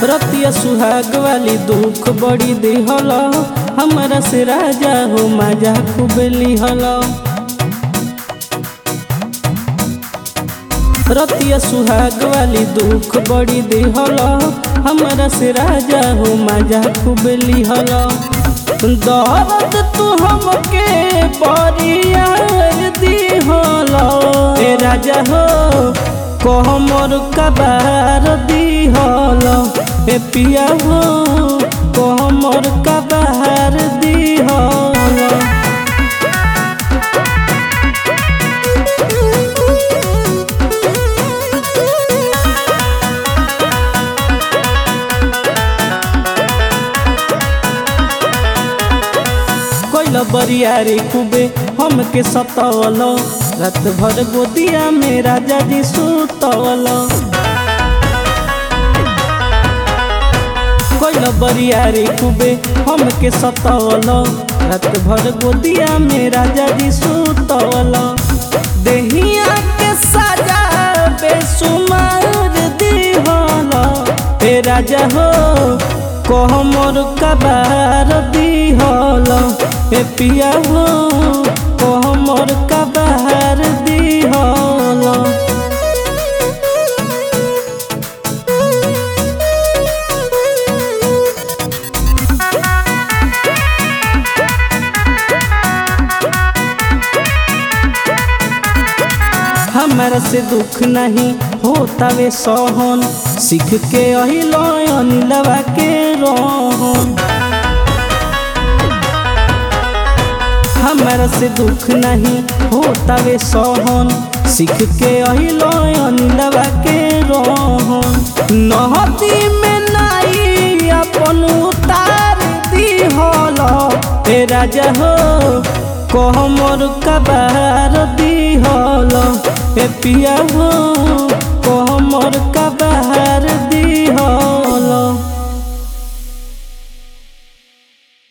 रतिया सुहाग वाली दुख बड़ी दिहल हमरा से राजा हो मजा खूब लिहल रतिया सुहाग वाली दुख बड़ी दिहल हमरा से राजा हो मजा खूब लिहल दर्द तू हमके परियार दिहल ए राजा हो कहमर कबार दिहल ए पिया हो कहमर कबार दिहल कोइल बरियारी खूबे हमके सतवल रात भर गोदिया में राजा जी सुतवल कोइल बरियारी खूबे हमके सतवल रात भर गोदिया में राजा जी सुतवल देहिया के साजा बेसुमार दिहल हे राजा हो कहमर कबार दिहल हे पिया हो कहमर कबार दिहल हमारा से दुख नहीं होता वे सहन सीख के अहिलो अनिलवा के रोहन हमारा से दुख नहीं होता वे सहन सीख के अहिलो अनिलवा के रोहन नहती में नाई अपन उतार दिहल हे राजा हो कहमर कबार दिहल हे पिया हो